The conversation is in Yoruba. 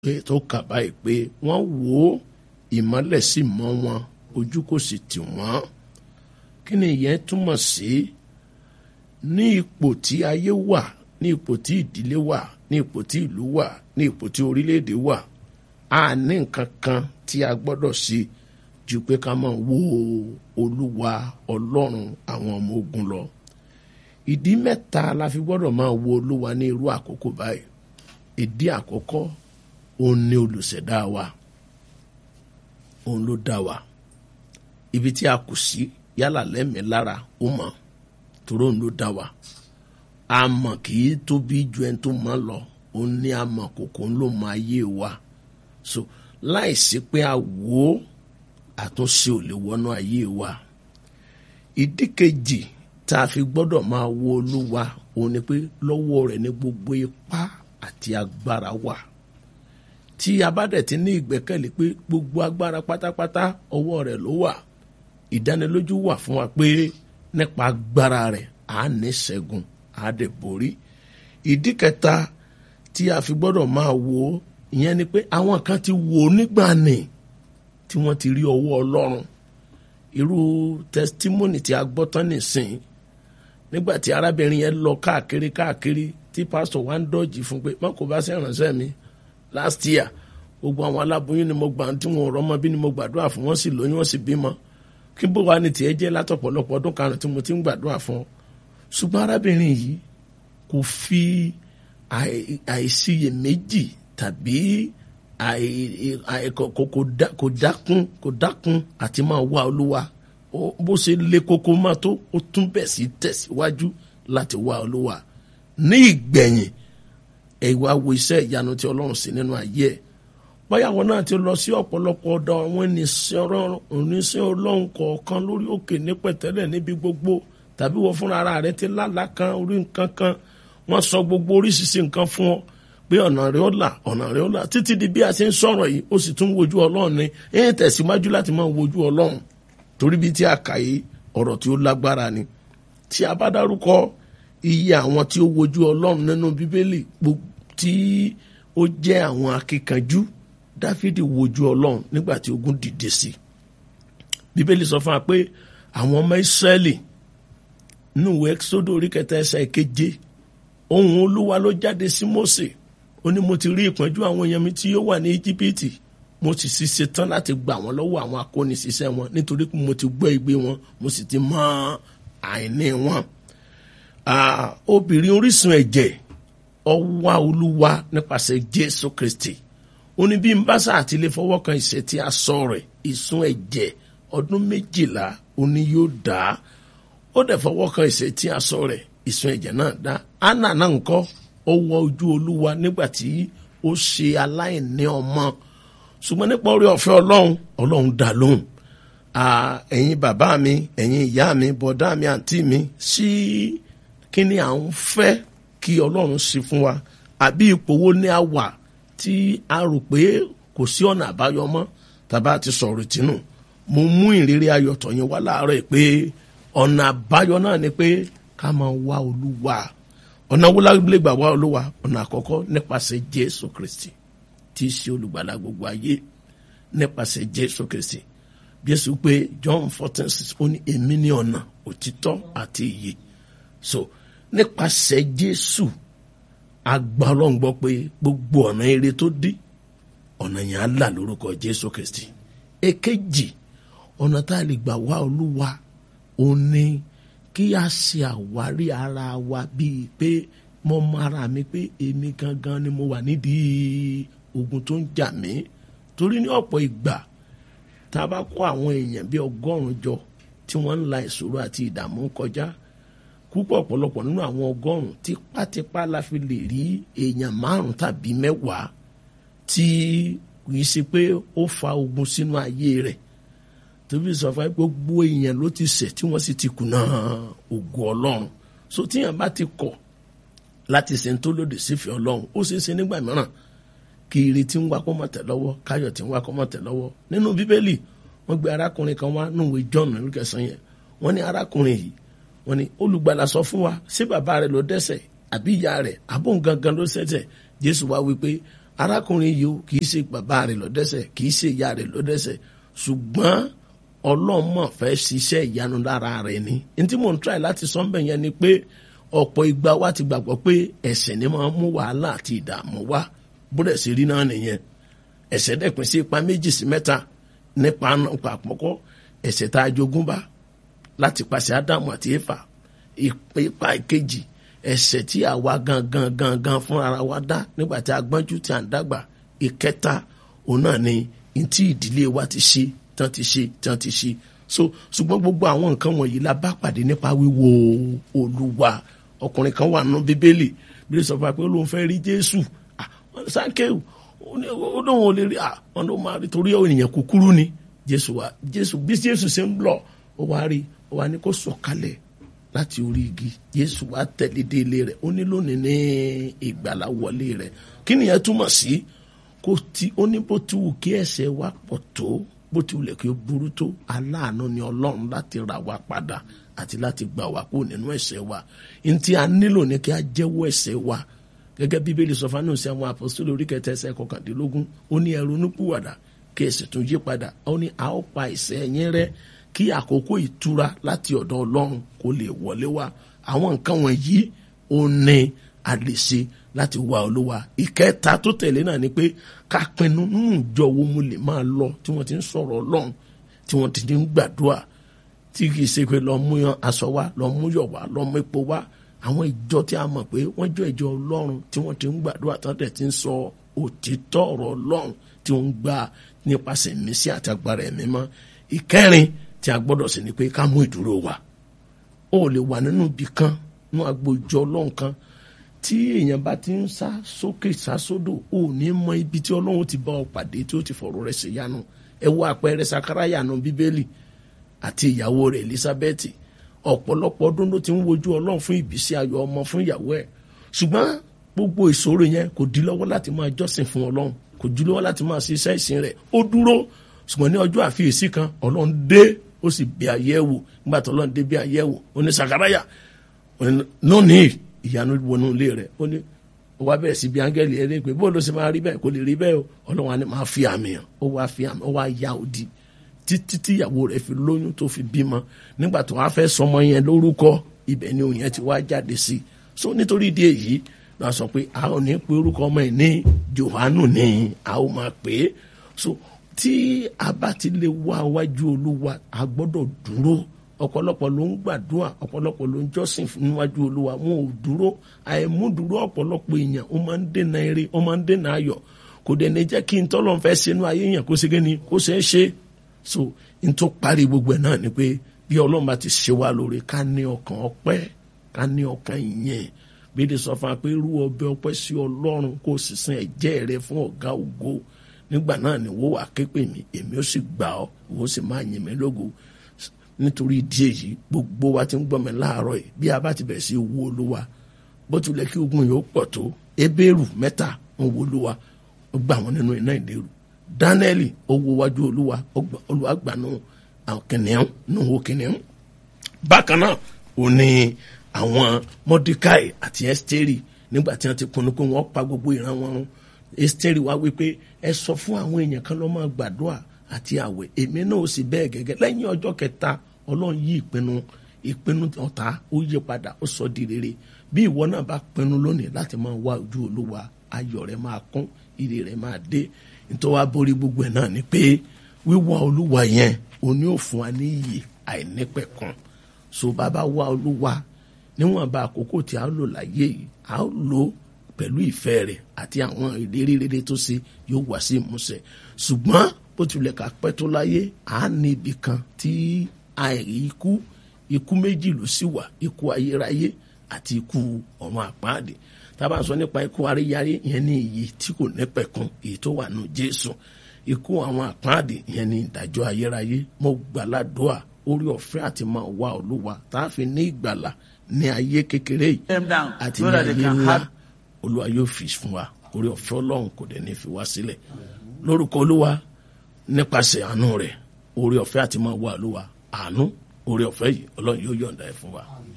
pé tó kà báyìí pé wọ́n wò ó ìmọ́lẹ̀ sì mọ́ wọn ojú kò sì tì wọ́n kí ni ìyẹn túmọ̀ sí ní ipò tí ayé wà ní ipò tí ìdílé wà ní ipò tí ìlú wà ní ipò tí orílẹ̀-èdè wà a ní nǹkan kan tí a gbọ́dọ̀ ṣe ju pé ká máa wo olúwa ọlọ́run àwọn ọmọ ogun lọ ìdí mẹ́ta la fi gbọ́dọ̀ máa wo olúwa ní irú àkókò báyìí ìdí àkọ́kọ́ òun ni olùṣẹ̀dá wa òun ló dá wa ibi tí a kù sí yálà lẹ́mìí lára ó mọ̀ torí òun ló dá wa a mọ̀ kì í tóbi ju ẹni tó mọ̀ lọ òun ní a mọ̀ kòkó ló mọ ayé wa so láìsí pé a wò ó àtúnṣe ò lè wọnú ayé wa ìdí kejì tá a fi gbọ́dọ̀ máa wo olúwa òun ni pé lọ́wọ́ rẹ̀ ní gbogbo ipá àti agbára wà tí a bá dẹ̀ ti ní ìgbẹ́kẹ̀lé pé gbogbo agbára pátápátá ọwọ́ rẹ̀ ló wà ìdánilójú wà fún wa pé nípa agbára rẹ̀ à á ní ṣẹ́gun à á dẹ̀ borí ìdí kẹta tí a fi gbọ́dọ̀ máa wo ìyẹn ni pé àwọn kan ti wò ó nígbà ní tí wọ́n ti rí ọwọ́ ọlọ́run irú testimony tí a gbọ́ tán nìsín nígbà tí arábìnrin yẹn lọ káàkiri káàkiri tí pásítọ̀ wa ń dọ́jì fún pé má kò bá ṣe ìrànṣẹ́ mi last year gbogbo àwọn aláboyún ni mo gbà tí wọn ò rọ́mọ bí ni mo gbàdúrà fún wọn sì lóyún wọn sì bímọ kí bó wa ni tiẹ̀ jẹ́ látọ̀pọ̀lọpọ̀ ọdún karùn tí mo ti ń gbàdúrà fún ọ ṣùgbọ́n arábìnrin yìí kò fi àìsiyèméjì tàbí kò dákún kò dákún àti máa wá olúwa bó ṣe lé koko máa tó ó tún bẹ̀ sí tẹ̀síwájú láti wá olúwa ní ìgbẹ̀yìn ẹ̀wà wo iṣẹ́ ìyanu tí ọlọ́run sí nínú ayé ẹ̀ báyàwó náà ti lọ sí ọ̀pọ̀lọpọ̀ ọ̀dọ̀ àwọn oníṣẹ́ ọlọ́run kọ̀ọ̀kan lórí òkè ní pẹ̀tẹ́lẹ̀ níbi gbogbo tàbí wọ́n fúnra ara rẹ̀ ti lálàá kan orí nǹkan kan wọ́n sọ gbogbo oríṣiríṣi nǹkan fún ọ pé ọ̀nà rẹ̀ ó là ọ̀nà rẹ̀ ó là títí di bí a ṣe ń sọ̀rọ̀ yìí ó sì tún wojú ọlọ́run ni ẹ̀yìn tẹ̀síwájú láti máa wojú ọlọ́run torí bí tí a kà yìí ọ̀rọ̀ tí ó lágbára ni tí a bá dárúkọ iye àwọn tí ó wojú ọlọ́run nínú bíbélì tí ó jẹ́ àwọn akíkanjú dáfídì wojú ọlọ́run nígbà tí ogun dìde sí bíbélì sọ fún wa pé àwọn ọmọ ìsírẹ́lì nínú ìwé sódò orí kẹta ẹsẹ̀ keje ohùn olúwa ló jáde sí mósè ó ní mo ti rí ìpọ́njú àwọn èèyàn mi tí yóò wà ní íjíbítì mo sì sì ṣetán láti gbà wọ́n lọ́wọ́ àwọn akóniṣiṣẹ́ wọn nítorí pé mo ti gbọ́ igbe wọn mo sì ti mọ àìní wọn. obìnrin orísun ẹ̀jẹ̀ ọwá olúwa nípasẹ̀ jésù kristi ó ní bí n bá sá àti lè fọwọ́ kan ìṣẹ́ tí a sọ rẹ̀ ìsun ẹ̀jẹ̀ ọdún méjìlá ó ní yóò dá ó dẹ̀ fọwọ́ kan ìṣẹ́ tí a sọ rẹ̀ ìsun ẹ̀jẹ̀ náà dá anna náà ń kọ́ ó wọ ojú olúwa nígbà tí ó ṣe aláìní ọmọ ṣùgbọ́n nípa orí ọ̀fẹ́ ọlọ́run ọlọ́run dá lóhùn ẹ̀yin bàbá mi ẹ̀yin ìyá mi bọ̀dá mi àǹtí mi sí kí ni à ń fẹ́ kí ọlọ́run ṣe fún wa àbí ipò wo ni a wà tí a rò pé kò sí ọ̀nà àbáyọ mọ́ tàbá ti sọ̀rọ̀ tìǹù mo mú ìrírí ayọ̀ tọ̀yìn wá láàárọ̀ pé ọ̀nà àbáyọ náà ni pé ká máa wá olúwa ọ̀nà wúlágbélé gbà wá olúwa ọ̀nà àkọ́kọ́ nípasẹ̀ jésù kristi tí í ṣe olùgbàlà gbogbo ayé nípasẹ̀ jésù kristi jésù pé john fourteen six ó ní èmi ní ọ̀nà òtítọ́ àti ìyè so nípasẹ̀ jésù agba ọlọ́run gbọ́ pé gbogbo ọ̀nà eré tó dí ọ̀nà yẹn á là lórúkọ jésù kristi èkejì ọ̀nà tá a lè gbà wá olúwa òun ni kí a ṣe àwárí ara wa bíi pé mo mọ ara mi pé èmi gangan ni mo wà nídìí ogun tó ń jà mí torí ní ọ̀pọ̀ ìgbà tá a bá kó àwọn èèyàn bíi ọgọ́rùn-ún jọ tí wọ́n ń la ìṣòro àti ìdààmú kọjá púpọ̀ ọ̀pọ̀lọpọ̀ nínú àwọn ọgọ́rùn-ún tipátipá la fi lè rí èèyàn márùn-ún tàbí mẹ́wàá tí kì í ṣe pé ó fa ogun sínú ayé rẹ̀ tóbi sọ fún gbogbo èèyàn ló ti ṣẹ̀ tí wọ́n sì ti kùnà ògo ọlọ́run so tíyàn bá ti kọ̀ láti ṣe tó lòdì sífẹ̀ẹ́ ọlọ́run ó ṣeé ṣe nígbà mìíràn kí ire tí ń wá kó mọ̀ tẹ̀ lọ́wọ́ káyọ̀ tí ń wá kó mọ̀ tẹ̀ lọ́wọ́ nínú bíbélì wọ́n gbé arákùnrin kan wá nùwé john nínú kẹsàn-án yẹn wọ́n ní arákùnrin yìí wọ́n ní olùgbàlà sọ fún wa ṣé bàbá rẹ̀ ló dẹ́ṣẹ̀ àbí ìyá rẹ̀ àbóhùn gangan ló ṣẹ̀ṣẹ̀ jésù wá wí pé arákùnrin yìí o kì í ṣe bàbá rẹ̀ lọ́dẹ́sẹ̀ kì í ṣe ìyá rẹ̀ lọ́dẹ́sẹ̀ ṣùgbọ́n ọlọ́mọ fẹ́ ṣiṣẹ́ ìyanu lára rẹ̀ ni n tí mò ń try láti sọ bẹ́ẹ̀ yẹn ni pé ọ̀pọ̀ ìgbà wa ti gbàgbọ́ pé ẹ̀ṣẹ̀ ni máa ń mú wàhálà àti ìdààmú wá bódẹ̀ sí rí náà nìyẹn ẹ̀ṣẹ̀ dẹ̀pin sí ipa méjì sí mẹ́ta nípa nípa àpọ̀kọ́ ẹ̀ṣẹ̀ tá a jogún bá láti pàṣẹ ádámù àti éfà ipa ìkejì ẹ̀ṣẹ̀ tí àwa gangan gangan fúnra wa dá nígbà tí a gbọ́njú tí a ń dàgbà ìkẹta òun náà ni ntí ìdílé wa ti ṣe tán ti ṣe tán ti ṣe so ṣùgbọ́n gbogbo àwọn nǹkan wọ̀nyí la bá pàdé nípa wíwo olúwa ọkùnrin kan wà nínú bíbélì bí ó sọ fún wa pé olóhùn fẹ́ rí jésù sáńkéwù ó lóun ò lè rí àwọn ló máa rí torí ènìyàn kúkúrú ni jésù wa jésù bí jésù ṣe ń lọ ó wá rí ó wá ní kó sọ̀kalẹ̀ láti orí igi jésù wa tẹ̀lé dé ilé rẹ̀ ó ní lónìí ní ìgbàlá wọlé rẹ̀ kí nìyẹn túmọ̀ sí kó tí ó ní bó ti wù kí ẹ̀ṣẹ̀ wa pọ̀ tó bó ti wulẹ̀ kí ó burú tó aláàánú ni ọlọ́run láti rà wá padà àti láti gbà wá kó nínú ẹ̀ṣẹ̀ wa n tí a nílò ní kí a jẹ́wọ́ ẹ̀ṣẹ̀ wa gẹ́gẹ́ bíbélì sọ fún àwọn àwọn apostoli orí kẹta ẹsẹ̀ kọkàndínlógún ó ní ẹ ronúpìwàdà kí ẹ sì tún yí padà ó ní a ó pa ẹ̀ṣẹ̀ yín rẹ́ kí àkókò ìtura láti ọ̀dọ̀ ọlọ́run kó lè wọlé wá àwọn nǹkan wọ̀nyí ó ní a lè ṣe láti wá olúwa ìkẹta tó tẹ̀lé náà ni pé ká pinnu nínú ìjọ wo mo lè máa lọ tí wọ́n ti ń sọ̀rọ̀ ọlọ́run tí wọ́n ti ń gbàdúrà tí kì í ṣe pé lọ mú aṣọ wá lọ mú yọ̀ wá lọ mú epo wá àwọn ìjọ tí a mọ̀ pé wọ́n jọ ìjọ ọlọ́run tí wọ́n ti ń gbàdúrà tán tẹ̀ ti ń sọ òtítọ́ ọ̀rọ̀ ọlọ́run tí wọ́n ń gbà nípasẹ̀ ìmísí àti agbára ẹ̀mí mọ́ ìkẹrin tí a gbọ́dọ̀ sí ni pé ká mú ìdúró wa ó lè wà nínú ibì kan nínú agbo ìjọ ọlọ́run kan tí èèyàn bá ti ń sá sókè sá sódò ò ní mọ ibi tí ọlọ́run ti bá ọ pàdé tí ó ti fọ̀rọ̀ rẹ̀ ṣèyanu ẹ wo àpẹẹrẹ sakaraya nu bíbélì àti ìyàwó rẹ̀ elizabeth ọ̀pọ̀lọpọ̀ ọdún ló ti ń wojú ọlọ́run fún ìbísí ayọ̀ ọmọ fún ìyàwó ẹ̀ ṣùgbọ́n gbogbo ìṣòro yẹn kò dí lọ́wọ́ láti máa jọ́sìn fún ọlọ́run kò dí lọ́wọ́ láti máa ṣe iṣẹ́ ìsìn rẹ̀ ó dúró ṣùgbọ́n ní ọjọ́ àfiyèsí kan ọlọ́run dé ó sì bí ayé wò nígbà tó ọlọ́run dé bí ayé wò ó ní sakaraya lónìí ìyanu wọnú ilé rẹ̀ ó ní ó wá bẹ̀rẹ̀ sí bí áńgẹ́lì ẹ̀ lé pé bó ló ṣe máa rí bẹ́ẹ̀ kò lè rí bẹ́ẹ̀ o ọlọ́run á ní máa fi àmì hàn ó wá fi àmì ó wá ya òdì títí tíyàwó rẹ̀ fi lóyún tó fi bímọ nígbà tó wá fẹ́ sọmọ yẹn lórúkọ ibẹ̀ ni òun yẹn ti wá jáde sí i so nítorí ìdí èyí lọ sọ pé a ò ní pe orúkọ ọmọ yìí ní Jòhánù ni a ó máa pè é so tí a bá ti lè wá wájú olúwa a gbọ́dọ̀ dúró ọ̀pọ̀lọpọ̀ ló ń gbàdúrà ọ̀pọ̀lọpọ̀ ló ń jọ́sìn níwájú olúwa wọn ò dúró àìmúdúró ọ̀pọ̀lọpọ̀ èèyàn ó máa ń dènà eré ó máa ń dènà ayọ̀ kò dẹ̀ ní jẹ́ kí n tọ́lọ́ fẹ́ sínú ayé yẹn kó ṣe ni kó ṣe é ṣe so n tó parí gbogbo ẹ̀ náà ni pé bí ọlọ́run bá ti ṣe wá lóore ká ní ọkàn ọpẹ́ ká ní ọkàn ìyẹn bíi sọ fún wa pé rú ọbẹ̀ ọpẹ́ sí ọlọ́run kó sì sin ẹ̀jẹ̀ rẹ fún ọ̀gá ògo nígbà náà ni wọ́n wà ké pè mí èmi ó sì gbà ọ́ wọ́n sì máa yìn mí lógo nítorí ìdí èyí gbogbo wa ti ń gbọ́ mi láàárọ̀ yìí bí a bá ti bẹ̀rẹ̀ sí wo olúwa bó tilẹ̀ kí ogun yìí ó pọ̀ tó ebéèrú mẹ́ta ń wo olúwa ó gbà wọ́n nínú iná ìléru dánẹ́ẹ̀lì ó wo wájú olúwa olúwa gbà nù àwọn kìnìún nù wo kìnìún bákan náà ò ní àwọn mọ́díkàì àti ẹ́sítérì nígbà tí wọ́n ti pinnu pé wọ́n pa gbogbo ìran wọn run ẹ́sítérì wá wípé ẹ sọ fún àwọn èèyàn kan lọ́ máa gbàdúrà àti àwẹ̀ èmi náà ó sì bẹ́ẹ̀ gẹ́gẹ́ lẹ́yìn ọjọ́ kẹta ọlọ́run yí ìpinnu ìpinnu ọ̀tá ó yí padà ó sọ di rere bí ìwọ náà bá pinnu lónìí láti máa wá ojú olúwa ayọ̀ rẹ máa kún ire rẹ máa dé nítorí wàá borí gbogbo ẹ̀ náà ni pé wíwá olúwa yẹn òní ò fún wa ní iyì àìnípẹ̀kun so bàbá wá olúwa níwọ̀nba àkókò tí a lò láyé yìí a ó lò pẹ̀lú ìfẹ́ rẹ̀ àti àwọn ìlérí rere tó ṣe yóò wá sí ìmúṣẹ ṣùgbọ́n bó tilẹ̀ ká pẹ́ tó láyé à á ní ibì kan tí àìrí ikú ikú méjì ló sì wà ikú ayérayé àti ikú ọ̀run àpáàdé tá a bá sọ nípa ikú aréyáyé yẹn ní iyì tí kò nípẹ̀kun èyí tó wà nù Jésù ikú àwọn àpáàdé yẹn ní ìdájọ́ ayérayé mo gbàládùá orí ọ̀fẹ́ àti máa wá olúwa tá a fi ní ìgbàlà ní ayé kékeré yìí àti ní ayé ńlá olúwa yóò fi fún wa orí ọ̀fẹ́ ọlọ́run kò dẹ̀ ní fi wá sílẹ̀ lórúkọ olúwa nípasẹ̀ àánú rẹ̀ orí ọ̀fẹ́ àti máa wá olúwa àánú orí ọ̀fẹ́ yìí ọlọ́run yóò yọ̀ǹda ẹ̀ fún wa.